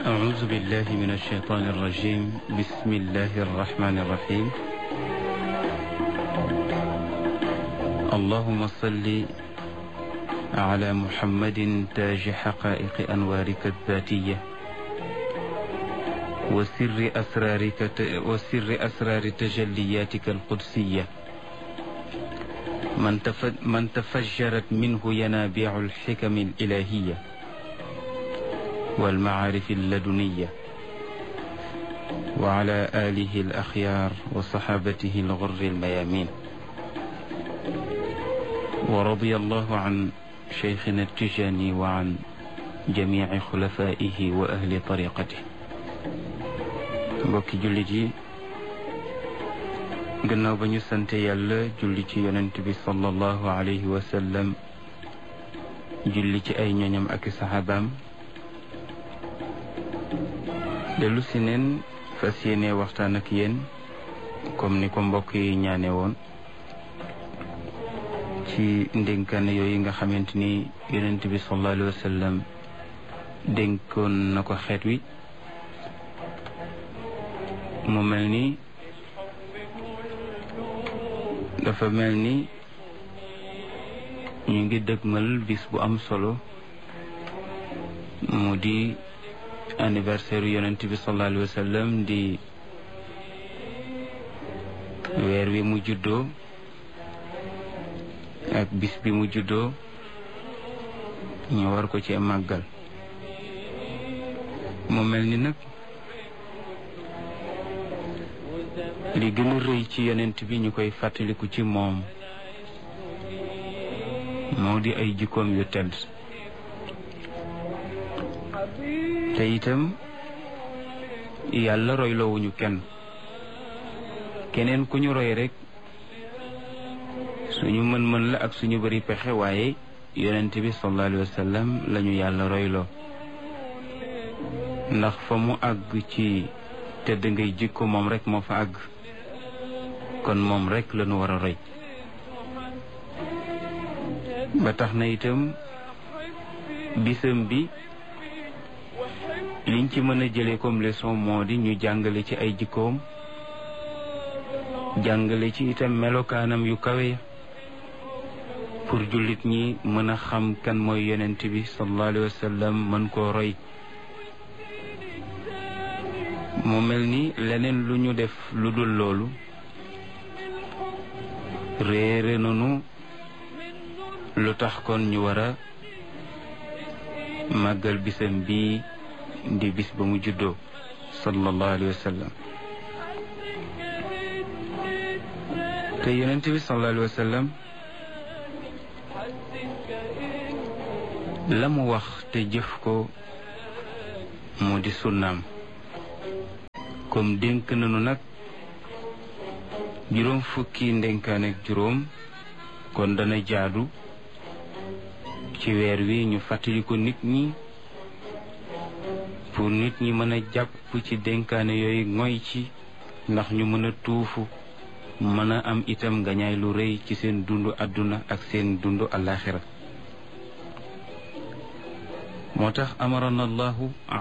أعوذ بالله من الشيطان الرجيم بسم الله الرحمن الرحيم اللهم صل على محمد تاج حقائق أنوارك الذاتية وسر أسرارك وسر أسرار تجلياتك القدسية من, تف من تفجرت منه ينابيع الحكم الإلهية والمعارف اللدنية وعلى آله الأخيار وصحابته الغر الميامين ورضي الله عن شيخنا التجاني وعن جميع خلفائه وأهل طريقته mbokki jullit yi gannaaw ba ñu sante yàlla julli ci yonent bi sallallahu alayhi wa sallam julli ci ay ñoñam ak saxaabaam dellu si neen fas yéene waxtaan ak yéen comme ni ko mbokk yi ñaane woon ci ndénkaan yooyu nga xamante ni yonent bi sallallahu alayhi wa sallam dénkoon na ko xeet wi mu mel ni dafa mel ni ñu ngi dëgmal bis bu am solo mu di anniversaire yonent bi sallallahu alayhi wa sallam di weer wi mu juddoo ak bis bi mu juddoo ñu war ko ci màggal mu mel ni nag li gën a rëy ci yonent bi ñu koy fàttaliku ci moom moo di ay jikkoom yu tedd te itam yàlla royloowuñu kenn keneen ku ñu roy rek suñu mën-mën la ak suñu bari pexe waaye yonent bi sallallahu alayhi wa sallam lañu yàlla royloo ndax fa mu àgg ci tedd ngay jikko moom rek moo fa àgg kon moom rek lañu war a roy ba tax na itam bisam bi liñ ci mën a jëlee comme leçon moo di ñu jàngale ci ay jikkoom jàngale ci itam melokaanam yu kawe pour jullit ñi mën a xam kan mooy yonent bi sallallahu alayhi wa sallam mën koo roy mu mel ni leneen lu ñu def lu dul loolu réere nanu lu tax kon ñu war a màggal bisam bii di bis ba mu juddoo sallallahu alayhi wa sallam te yonent bi sallallahu alayhi wa sallam la mu wax te jëf ko moo di sunnaam comme dénk nañu nag juróom fukki ndénkaan ak juróom kon dana jaadu ci weer wi ñu fàttali ko nit ñi pour nit ñi mën a jàpp ci dénkaane yooyu ngoy ci ndax ñu mën a tuufu mën a am itam ngañaay lu rëy ci seen dundu àdduna ak seen dundu alaxira moo tax amarana allahu